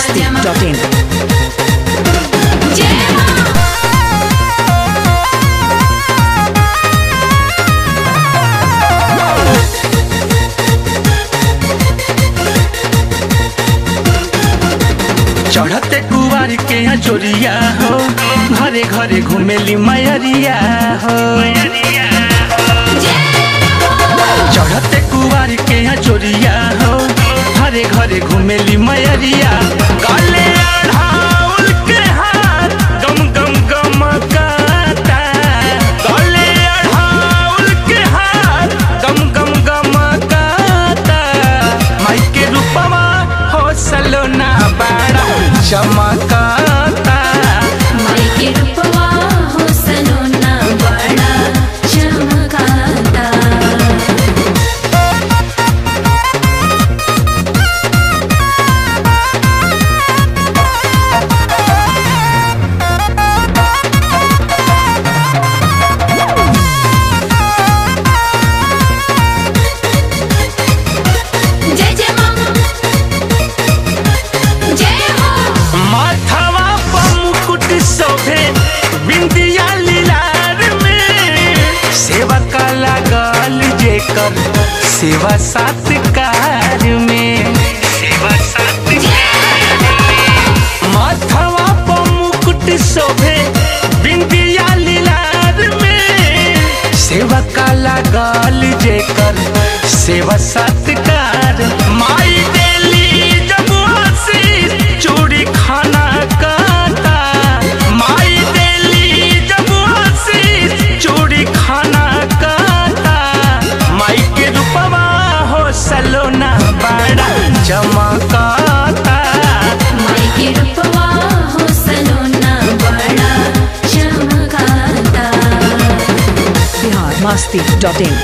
masti.in. चढ़ते कुवार के यहाँ चोरिया हो घरे घरे घुमेली मैरिया हो चढ़ते कुवार के यहाँ चोरिया हो घरे घरे घुमेली मैरिया काले अढ़ाउल के हाथ गम गम गम काता काले अढ़ाउल के हाथ गम गम गम काता माई के रूपवा हो सलोना बाड़ा चमकाता माई के रूपवा हो सलोना बड़ा चमकाता जय जय माँ जय हो माथवा पर मुकुट शोभे बिंदिया लीलार में सेवा का लागल जेकर सेवा सत्कार में सेवा सत्कार माथवा पर मुकुट शोभे बिंदिया लीलार में सेवा का लागल जेकर सेवा सत्कार माई देली जब आशीष चूड़ी खाना काता माई देली जब आशीष चूड़ी खाना काता माई के रूपवा हो सलोना बड़ा चमकाता माई के रूपवा हो सलोना बड़ा चमकाता Bihar masti.in.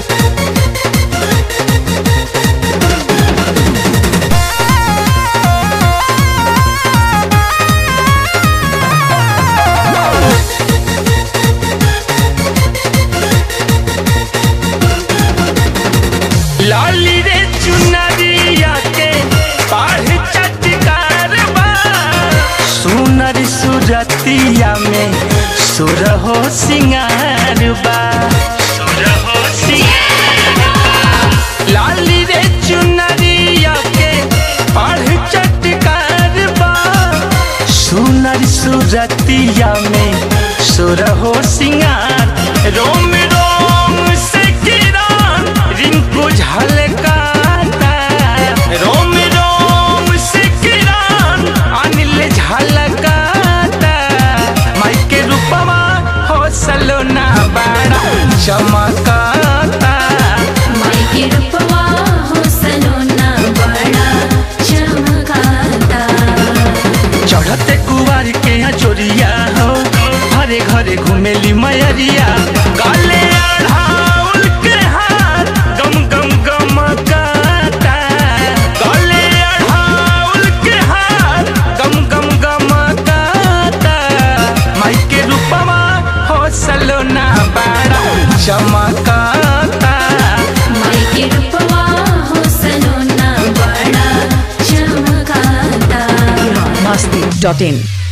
लाली रे चुनरिया के पाढ़ चटकार बा सुनर सुरतिया में सुर हो सिंगार बा सुर हो सिंगार बा। लाली रे चुनरिया के पाढ़ चटकार बा सुनर सुरतिया में सुर हो सिंगार रोम रोम से किरण रिंकू झलकाता रोम रोम से किरण अनिल झलकाता माई के रूपवा हो सलोना बड़ा चमकाता माई के रूपवा हो सलोना बड़ा चमकाता चढ़ते कुवार के यहाँ चोरिया हो घरे घरे घुमेली मैरिया काले अढ़ाउल के हाथ गम गम गम काता काले अढ़ाउल के हाथ गम गम गम काता माई के रूपवा हो सलोना बड़ा चमकाता माई के रूपवा हो सलोना बड़ा चमकाता Bihar masti.in.